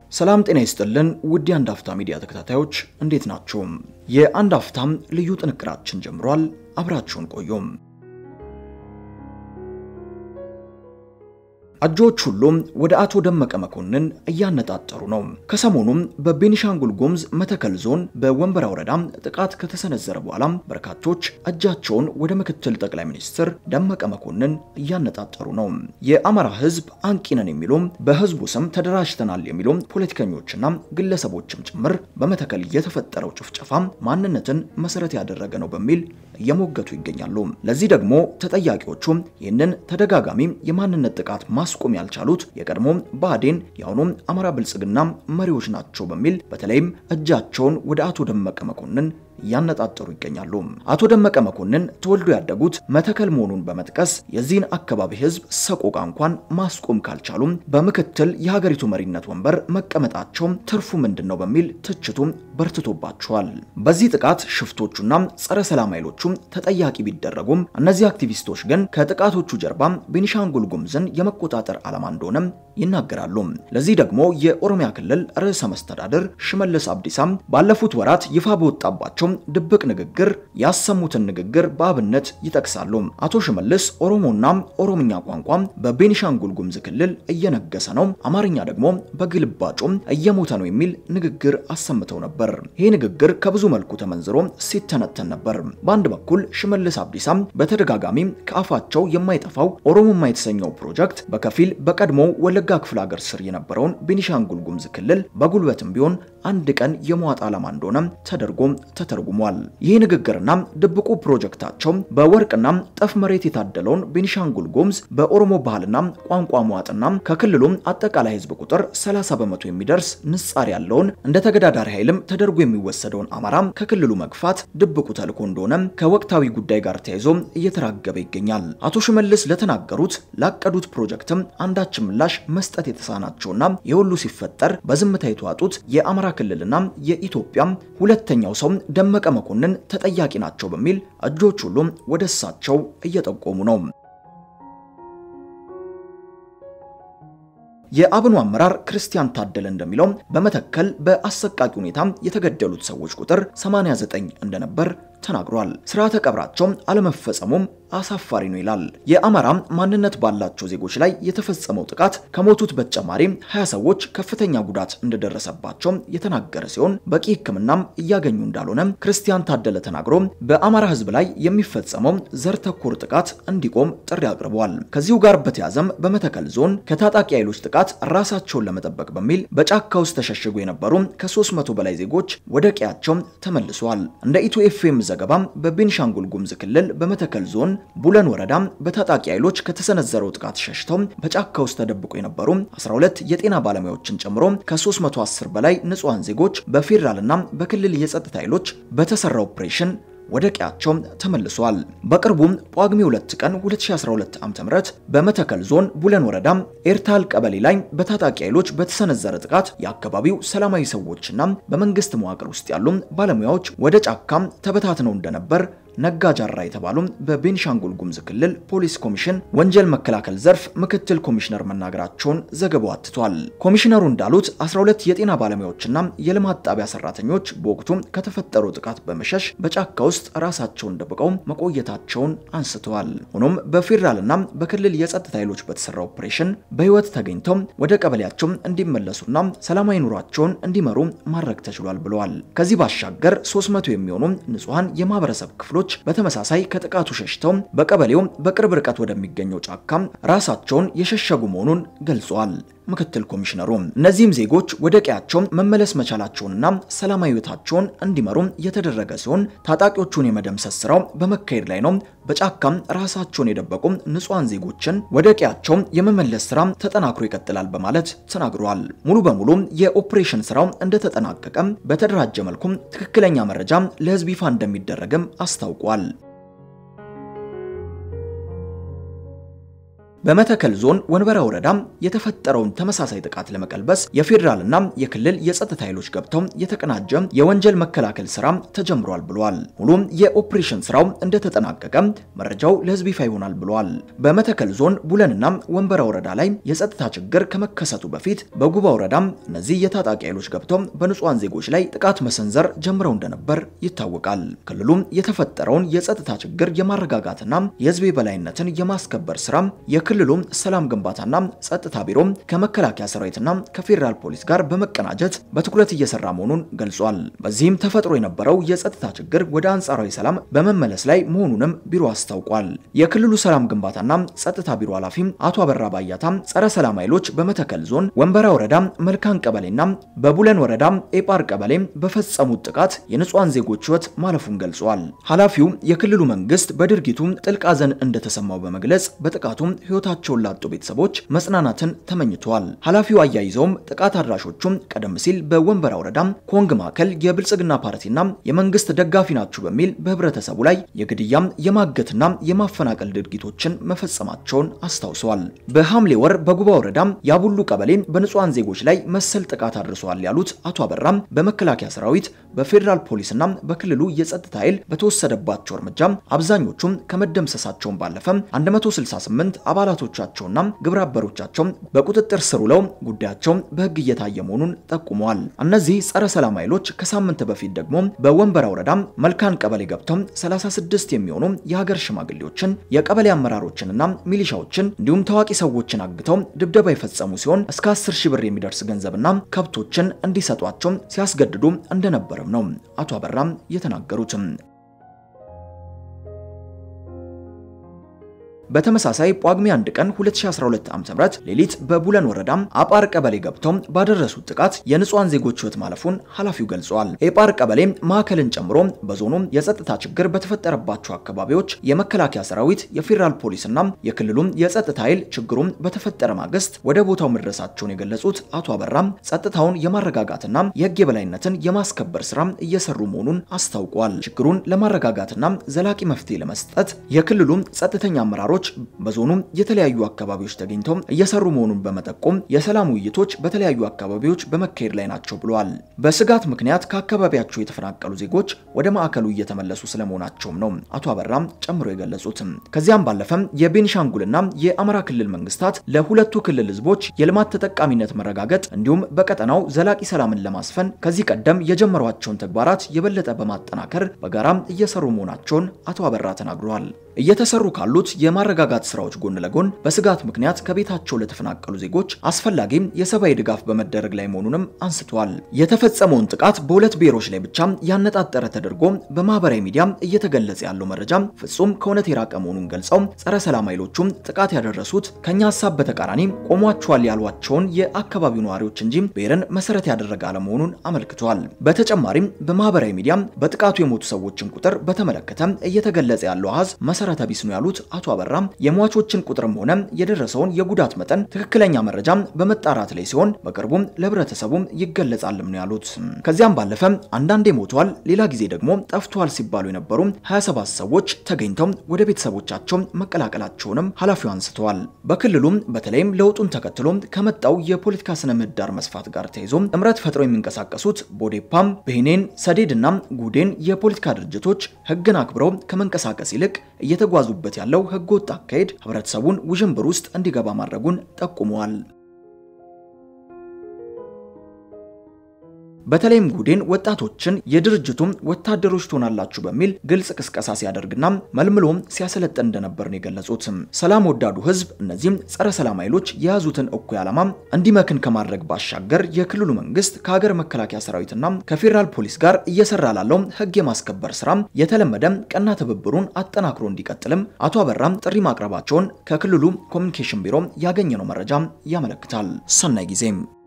ሰላም ጤና ይስጥልን ውድ የአንድ አፍታ ሚዲያ ተከታታዮች እንዴት ናችሁ? የአንድ አፍታም ልዩ ጥንቅራችን ጀምሯል። አብራችሁን ቆዩም። እጆች ሁሉም ወደ አቶ ደመቀ መኮንን እያነጣጠሩ ነው። ከሰሞኑም በቤኒሻንጉል ጉሙዝ መተከል ዞን በወንበራ ወረዳ ጥቃት ከተሰነዘረ በኋላ በርካቶች እጃቸውን ወደ ምክትል ጠቅላይ ሚኒስትር ደመቀ መኮንን እያነጣጠሩ ነው። የአማራ ሕዝብ አንቂ ነን የሚሉ በሕዝቡ ስም ተደራጅተናል የሚሉ ፖለቲከኞችና ግለሰቦችም ጭምር በመተከል የተፈጠረው ጭፍጨፋ ማንነትን መሰረት ያደረገ ነው በሚል እየሞገቱ ይገኛሉ። ለዚህ ደግሞ ተጠያቂዎቹ ይህንን ተደጋጋሚ የማንነት ጥቃት ማስቆም ያልቻሉት የቀድሞ ብአዴን የአሁኑ አማራ ብልጽግና መሪዎች ናቸው በሚል በተለይም እጃቸውን ወደ አቶ ደመቀ መኮንን እያነጣጠሩ ይገኛሉ። አቶ ደመቀ መኮንን ተወልዶ ያደጉት መተከል መሆኑን በመጥቀስ የዚህን አካባቢ ህዝብ ሰቆቃ እንኳን ማስቆም ካልቻሉም በምክትል የሀገሪቱ መሪነት ወንበር መቀመጣቸው ትርፉ ምንድን ነው በሚል ትችቱ በርትቶባቸዋል። በዚህ ጥቃት ሽፍቶቹና ጸረ ሰላም ኃይሎቹ ተጠያቂ ቢደረጉም እነዚህ አክቲቪስቶች ግን ከጥቃቶቹ ጀርባ ቤኒሻንጉል ጉሙዝን የመቆጣጠር ዓላማ እንደሆነ ይናገራሉ። ለዚህ ደግሞ የኦሮሚያ ክልል ርዕሰ መስተዳድር ሽመልስ አብዲሳ ባለፉት ወራት ይፋ በወጣባቸው ድብቅ ንግግር ያሰሙትን ንግግር በአብነት ይጠቅሳሉ። አቶ ሽመልስ ኦሮሞና ኦሮምኛ ቋንቋ በቤኒሻንጉል ጉሙዝ ክልል እየነገሰ ነው፣ አማርኛ ደግሞ በግልባጩ እየሞተ ነው የሚል ንግግር አሰምተው ነበር። ይህ ንግግር ከብዙ መልኩ ተመንዝሮ ሲተነተን ነበር። በአንድ በኩል ሽመልስ አብዲሳ በተደጋጋሚ ከአፋቸው የማይጠፋው ኦሮሞማ የተሰኘው ፕሮጀክት በከፊል በቀድሞው ወለጋ ክፍለ ሀገር ስር የነበረውን ቤኒሻንጉል ጉሙዝ ክልል በጉልበትም ቢሆን አንድ ቀን የመዋጥ ዓላማ እንደሆነ ተደርጎ ተተርጉሟል። ይህ ንግግርና ድብቁ ፕሮጀክታቸው በወርቅና ጠፍ መሬት የታደለውን ቤኒሻንጉል ጉሙዝ በኦሮሞ ባህልና ቋንቋ መዋጥና ከክልሉ አጠቃላይ ሕዝብ ቁጥር 30 በመቶ የሚደርስ ንጻር ያለውን እንደ ተገዳዳሪ ኃይልም ተደርጎ የሚወሰደውን አማራ ከክልሉ መግፋት ድብቁ ተልዕኮ እንደሆነ ከወቅታዊ ጉዳይ ጋር ተያይዞ እየተራገበ ይገኛል። አቶ ሽመልስ ለተናገሩት ላቀዱት ፕሮጀክትም አንዳች ምላሽ መስጠት የተሳናቸውና የሁሉ ሲፈጠር በዝምታ የተዋጡት የአማራ ክልልና የኢትዮጵያ ሁለተኛው ሰው ደመቀ መኮንን ተጠያቂ ናቸው በሚል እጆች ሁሉም ወደ እሳቸው እየጠቆሙ ነው። የአብኑ አመራር ክርስቲያን ታደለ እንደሚለው በመተከል በአሰቃቂ ሁኔታ የተገደሉት ሰዎች ቁጥር 89 እንደነበር ተናግሯል። ስርዓተ ቀብራቸው አለመፈጸሙም አሳፋሪ ነው ይላል። የአማራ ማንነት ባላቸው ዜጎች ላይ የተፈጸመው ጥቃት ከሞቱት በተጨማሪ 20 ሰዎች ከፍተኛ ጉዳት እንደደረሰባቸው የተናገረ ሲሆን በቂ ሕክምናም እያገኙ እንዳልሆነ ክርስቲያን ታደለ ተናግሮ በአማራ ሕዝብ ላይ የሚፈጸመው ዘር ተኮር ጥቃት እንዲቆም ጥሪ አቅርበዋል። ከዚሁ ጋር በተያዘም በመተከል ዞን ከታጣቂ ኃይሎች ጥቃት ራሳቸውን ለመጠበቅ በሚል በጫካ ውስጥ ተሸሽጉ የነበሩ ከ300 በላይ ዜጎች ወደ ቀያቸው ተመልሰዋል። እንደ ኢትዮ ኤፍኤም ዘገባ በቤኒሻንጉል ጉሙዝ ክልል በመተከል ዞን ቡለን ወረዳ በታጣቂ ኃይሎች ከተሰነዘረው ጥቃት ሸሽተው በጫካ ውስጥ ተደብቆ የነበሩ 12 የጤና ባለሙያዎችን ጨምሮ ከ310 በላይ ንጹሃን ዜጎች በፌዴራልና በክልል የጸጥታ ኃይሎች በተሰራ ኦፕሬሽን ወደ ቀያቸው ተመልሷል። በቅርቡም ጳጉሜ 2 ቀን 2012 ዓ.ም በመተከል ዞን ቡለን ወረዳ ኤርታል ቀበሌ ላይ በታጣቂ ኃይሎች በተሰነዘረ ጥቃት የአካባቢው ሰላማዊ ሰዎችና በመንግስት መዋቅር ውስጥ ያሉ ባለሙያዎች ወደ ጫካም ተበታትነው እንደነበር ነጋጃራ የተባሉ በቤኒሻንጉል ጉሙዝ ክልል ፖሊስ ኮሚሽን ወንጀል መከላከል ዘርፍ ምክትል ኮሚሽነር መናገራቸውን ዘገባው አትቷል። ኮሚሽነሩ እንዳሉት 12 የጤና ባለሙያዎችና የልማት ጣቢያ ሰራተኞች በወቅቱ ከተፈጠረው ጥቃት በመሸሽ በጫካ ውስጥ ራሳቸውን ደብቀው መቆየታቸውን አንስተዋል። ሆኖም በፌዴራልና በክልል የጸጥታ ኃይሎች በተሰራ ኦፕሬሽን በህይወት ተገኝተው ወደ ቀበሌያቸው እንዲመለሱና ሰላማዊ ኑሯቸውን እንዲመሩ ማድረግ ተችሏል ብለዋል። ከዚህ ባሻገር 300 የሚሆኑ ንጹሃን የማህበረሰብ ክፍሎች በተመሳሳይ ከጥቃቱ ሸሽተው በቀበሌው በቅርብ ርቀት ወደሚገኘው ጫካ ራሳቸውን የሸሸጉ መሆኑን ገልጸዋል። ምክትል ኮሚሽነሩ እነዚህም ዜጎች ወደ ቀያቸው መመለስ መቻላቸውንና ሰላማዊ ህይወታቸውን እንዲመሩ የተደረገ ሲሆን ታጣቂዎቹን የመደምሰስ ስራው በመካሄድ ላይ ነው። በጫካም ራሳቸውን የደበቁ ንጹሃን ዜጎችን ወደ ቀያቸው የመመለስ ስራ ተጠናክሮ ይቀጥላል በማለት ተናግረዋል። ሙሉ በሙሉ የኦፕሬሽን ስራው እንደተጠናቀቀ በተደራጀ መልኩ ትክክለኛ መረጃ ለህዝብ ይፋ እንደሚደረግም አስታውቋል። በመተከል ዞን ወንበራ ወረዳ የተፈጠረውን ተመሳሳይ ጥቃት ለመቀልበስ የፌዴራልና የክልል የጸጥታ ኃይሎች ገብተው የተቀናጀ የወንጀል መከላከል ስራ ተጀምሯል ብሏል። ሙሉም የኦፕሬሽን ስራው እንደተጠናቀቀ መረጃው ለህዝብ ይፋ ይሆናል ብሏል። በመተከል ዞን ቡለንና ወንበራ ወረዳ ላይ የጸጥታ ችግር ከመከሰቱ በፊት በጉባ ወረዳ እነዚህ የታጣቂ ኃይሎች ገብተው በንጹሃን ዜጎች ላይ ጥቃት መሰንዘር ጀምረው እንደነበር ይታወቃል። ክልሉም የተፈጠረውን የጸጥታ ችግር የማረጋጋትና የህዝብ የበላይነትን የማስከበር ስራ የክልሉ ሰላም ግንባታና ጸጥታ ቢሮ ከመከላከያ ሰራዊትና ከፌዴራል ፖሊስ ጋር በመቀናጀት በትኩረት እየሰራ መሆኑን ገልጿል። በዚህም ተፈጥሮ የነበረው የጸጥታ ችግር ወደ አንጻራዊ ሰላም በመመለስ ላይ መሆኑንም ቢሮ አስታውቋል። የክልሉ ሰላም ግንባታና ጸጥታ ቢሮ ኃላፊ አቶ አበራ ባያታ ጸረ ሰላም ኃይሎች በመተከል ዞን ወንበራ ወረዳ መልካን ቀበሌና በቡለን ወረዳ ኤጳር ቀበሌ በፈጸሙት ጥቃት የንጹሃን ዜጎች ህይወት ማለፉን ገልጿል። ኃላፊው የክልሉ መንግስት በድርጊቱ ጥልቅ ሐዘን እንደተሰማው በመግለጽ በጥቃቱም ህይወታቸውን ላጡ ቤተሰቦች መጽናናትን ተመኝተዋል። ኃላፊው አያይዘውም ጥቃት አድራሾቹም ቀደም ሲል በወንበራ ወረዳ ኮንግ ማዕከል የብልጽግና ፓርቲና የመንግስት ደጋፊ ናችሁ በሚል በህብረተሰቡ ላይ የግድያም የማገትና የማፈናቀል ድርጊቶችን መፈጸማቸውን አስታውሰዋል። በሐምሌ ወር በጉባ ወረዳ ያቡሉ ቀበሌ በንጹሃን ዜጎች ላይ መሰል ጥቃት አድርሰዋል ያሉት አቶ አበራም በመከላከያ ሰራዊት በፌዴራል ፖሊስና በክልሉ የጸጥታ ኃይል በተወሰደባቸው እርምጃ አብዛኞቹም ከመደምሰሳቸውን ባለፈ 168 አባላቶቻቸውና ግብረ አበሮቻቸው በቁጥጥር ስር ውለው ጉዳያቸው በህግ እየታየ መሆኑን ጠቁመዋል። እነዚህ ጸረ ሰላም ኃይሎች ከሳምንት በፊት ደግሞ በወንበራ ወረዳ መልካን ቀበሌ ገብተው 36 የሚሆኑ የሀገር ሽማግሌዎችን የቀበሌ አመራሮችንና ሚሊሻዎችን እንዲሁም ታዋቂ ሰዎችን አግተው ድብደባ የፈጸሙ ሲሆን እስከ 10 ሺህ ብር የሚደርስ ገንዘብና ከብቶችን እንዲሰጧቸው ሲያስገድዱ እንደነበረም ነው አቶ አበራም የተናገሩትም። በተመሳሳይ ጳጉሜ 1 ቀን 2012 ዓ.ም ሌሊት በቡለን ወረዳ አጳር ቀበሌ ገብተው ባደረሱት ጥቃት የንጹሃን ዜጎች ህይወት ማለፉን ኃላፊው ገልጸዋል። ኤጳር ቀበሌ ማዕከልን ጨምሮ በዞኑ የጸጥታ ችግር በተፈጠረባቸው አካባቢዎች የመከላከያ ሰራዊት፣ የፌዴራል ፖሊስና የክልሉም የጸጥታ ኃይል ችግሩም በተፈጠረ ማግስት ወደ ቦታው መድረሳቸውን የገለጹት አቶ አበራም ጸጥታውን የማረጋጋትና የህግ የበላይነትን የማስከበር ስራ እየሰሩ መሆኑን አስታውቋል። ችግሩን ለማረጋጋትና ዘላቂ መፍትሄ ለመስጠት የክልሉ ጸጥተኛ አመራሮች በዞኑ የተለያዩ አካባቢዎች ተገኝተው እየሰሩ መሆኑን በመጠቆም የሰላም ውይይቶች በተለያዩ አካባቢዎች በመካሄድ ላይ ናቸው ብለዋል። በስጋት ምክንያት ከአካባቢያቸው የተፈናቀሉ ዜጎች ወደ ማዕከሉ እየተመለሱ ስለመሆናቸውም ነው አቶ አበራም ጨምሮ የገለጹት። ከዚያም ባለፈም የቤኒሻንጉልና የአማራ ክልል መንግስታት ለሁለቱ ክልል ህዝቦች የልማት ተጠቃሚነት መረጋገጥ እንዲሁም በቀጠናው ዘላቂ ሰላምን ለማስፈን ከዚህ ቀደም የጀመሯቸውን ተግባራት የበለጠ በማጠናከር በጋራም እየሰሩ መሆናቸውን አቶ አበራ ተናግረዋል። እየተሰሩ ካሉት የማረጋጋት ስራዎች ጎን ለጎን በስጋት ምክንያት ከቤታቸው ለተፈናቀሉ ዜጎች አስፈላጊም የሰብአዊ ድጋፍ በመደረግ ላይ መሆኑንም አንስተዋል። የተፈጸመውን ጥቃት በሁለት ብሔሮች ላይ ብቻ ያነጣጠረ ተደርጎ በማህበራዊ ሚዲያ እየተገለጸ ያለው መረጃ ፍጹም ከእውነት የራቀ መሆኑን ገልጸው ጸረ ሰላም ኃይሎቹም ጥቃት ያደረሱት ከኛ ሀሳብ በተቃራኒ ቆሟቸዋል ያሏቸውን የአካባቢው ነዋሪዎች እንጂ ብሔርን መሰረት ያደረገ አለመሆኑን አመልክተዋል። በተጨማሪም በማህበራዊ ሚዲያ በጥቃቱ የሞቱ ሰዎችን ቁጥር በተመለከተ እየተገለጸ ያለው አሃዝ መሰረተ ቢስ ነው ያሉት አቶ አበራም የሟቾችን ቁጥርም ሆነ የደረሰውን የጉዳት መጠን ትክክለኛ መረጃ በመጣራት ላይ ሲሆን በቅርቡም ለህብረተሰቡም ይገለጻልም ነው ያሉት። ከዚያም ባለፈ አንዳንዴ ሞተዋል፣ ሌላ ጊዜ ደግሞ ጠፍተዋል ሲባሉ የነበሩ 27 ሰዎች ተገኝተው ወደ ቤተሰቦቻቸው መቀላቀላቸውንም ኃላፊው አንስተዋል። በክልሉም በተለይም ለውጡን ተከትሎ ከመጣው የፖለቲካ ስነ ምህዳር መስፋት ጋር ተይዞ ጥምረት ፈጥረው የሚንቀሳቀሱት ቦዴፓም፣ ብሄኔን፣ ሰዴድና ጉዴን የፖለቲካ ድርጅቶች ህግን አክብረው ከመንቀሳቀስ ይልቅ እየተጓዙበት ያለው ህገወጥ አካሄድ ህብረተሰቡን ውዥንብር ውስጥ እንዲገባ ማድረጉን ጠቁመዋል። በተለይም ጉዴን ወጣቶችን የድርጅቱም ወታደሮች ትሆናላችሁ በሚል ግልጽ ቅስቀሳ ሲያደርግና መልምሎም ሲያሰለጥን እንደነበር ነው የገለጹት። ሰላም ወዳዱ ህዝብ እነዚህም ጸረ ሰላም ኃይሎች የያዙትን እኩይ ዓላማ እንዲመክን ከማድረግ ባሻገር የክልሉ መንግስት ከሀገር መከላከያ ሰራዊትና ከፌዴራል ፖሊስ ጋር እየሰራ ላለው ህግ የማስከበር ስራ የተለመደ ቀና ትብብሩን አጠናክሮ እንዲቀጥልም አቶ አበራም ጥሪ ማቅረባቸውን ከክልሉ ኮሚኒኬሽን ቢሮ ያገኘነው መረጃ ያመለክታል። ሰናይ ጊዜም